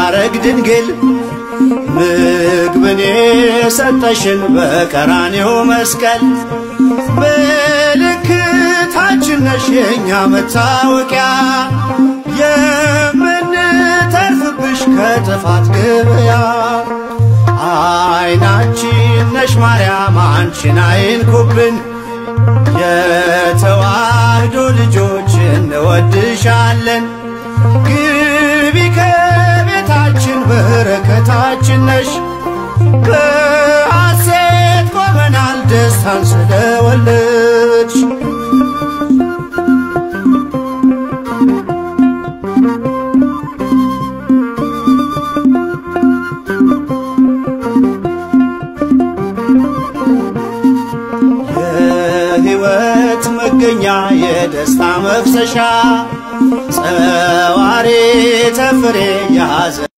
ማረግ ድንግል ምግብን የሰጠሽን በቀራኔው መስቀል ምልክታችን ነሽ የእኛ መታወቂያ የምንተርፍብሽ ከጥፋት ገበያ አይናችን ነሽ ማርያም አንቺን አይንኩብን የተዋህዶ ልጆች እንወድሻለን ግቢ ከቤታችን በረከታችን ነሽ በሐሴት ቆመናል ደስታን ስለወለድሽ የሕይወት መገኛ የደስታ መፍሰሻ ጸዋሪ ተፍሬ ያዘ